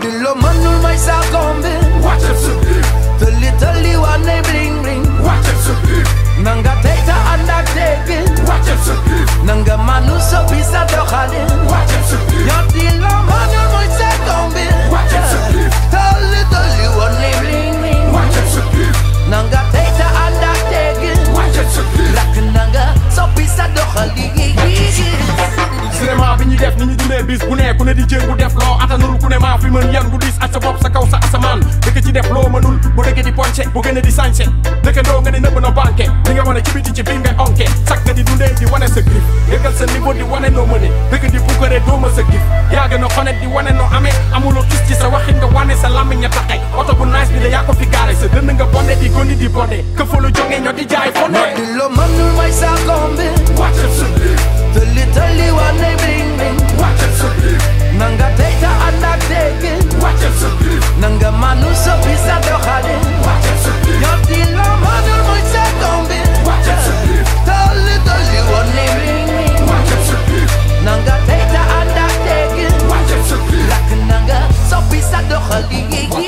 di lo mënul may sa kombi wàccal sa biir tëlli tëlli wane bling bling wàccal sa biir nanga tey ta ànd ak teggin wàccal sa biir nanga manu soppi sa doxalin wàccal sa biir ñoo di lo mënul may sa kombi wàccal sa biir tëlli tëlli wane bling bling wàccal sa biir nanga tey ta ànd ak teggin wàccal sa biir rakk nanga soppi sa doxalin cinéma bi ñuy def ni ñu dundee bis bu ne ku ne di jéem bu def loo atanul ku ne maa fi mën yan bu diis ak sa bopp sa kaw sa asamaan dëkk ci def loo mënul bu dëkk di ponce bu gën a di sañse dëkkandoo nga di nëbb na banque li nga wane ci biti ci biir ngay onke sak nga di dundee di wane sa grif yëgal sa niveau di wane noo mëne dëkk di pukkare dooma sa gif yaa gën a xonet di wane noo amee amuloo tus ci sa waxin nga wane sa lammiñ ña taxay oto bu nice bi la yaa ko fi gaare sa dënd nga bonde di gondi di bonde këfalu jóge ñoo di jaay fonde ñoo di lo mënul may sa kombi wàccal sa biir tëlli tëlli wane bling bling wàccal sa biir nanga tey ta ànd ak teggin wàccal sa biir nanga manu soppi sa doxalin wàccal sa biir ñoo di lo mënul may sa kombi wàccal sa biir tëlli tëlli wane bling bling wàccal sa biir nanga tey ta ànd ak teggin wàccal sa biir lakk nanga soppi sa doxalin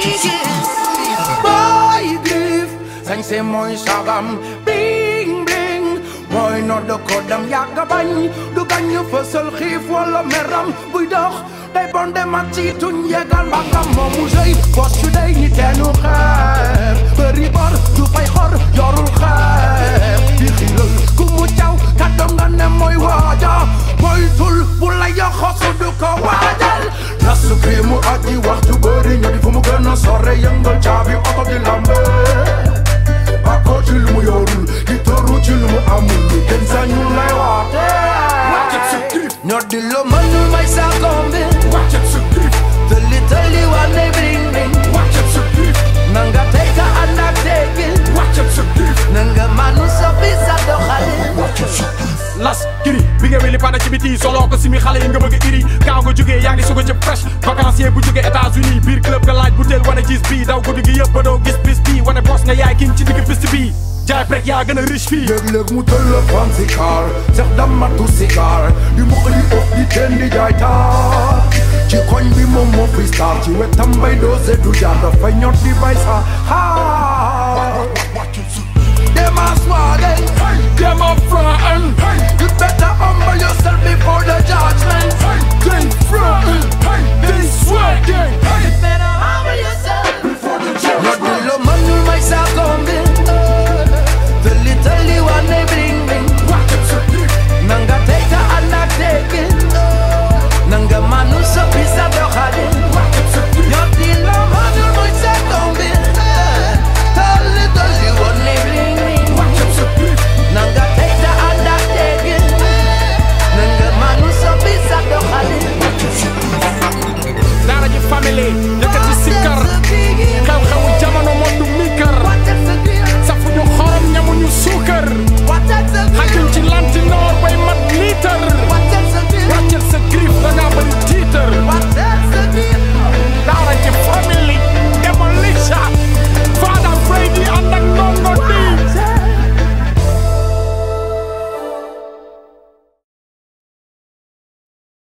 boy grif sañse mooy sagam bing bing mooy nodd ko dam yàgg bañ du bañ fësal xiif wala meram buy dox day bonde mat ci tuñ yegal mbagam moomu sëy bos su day ni teenu xeer bëri bor du fay xor yorul xeer di xiiral ku mu caw kàddoom nga ne mooy waaja mooy tul bu la yoxosu du ko waajal nasu kii mu aji waxtu bëri ñoo di fu mu gën a sore yëngal caabi oto di lambe bako ci lu mu yorul di toru ci lu mu amul kenn sañu lay waate wàccal sa grif ñoo di lo mënul may sa kombi wàccal sa grif tëlli tëlli wane bling bling wàccal sa grif nanga tey ta ànd ak teggin wàccal sa grif nanga manu soppi sa doxalin las kiri bi nga weli pada ci biti solo ko simi xale yi nga bëgg a iri kaaw nga jógee yaa ngi suga ci fresh vacancier bu jógee États-Unis biir club nga laaj butéel wane gis bii daw guddi gi yëpp ba doo gis bis bii wane boss nga yaay king ci digg piste bii jaay brek yaa gën a riche fii léeg-léeg mu téléphone si car sex damatu si car di mu xëli of di teen di jaay taar ci koñ bi moom moo fi star ci wetam bay doose du jaar dafay ñot di bay sa xaar dema swagay dem up front you better humble yourself before the judgment then front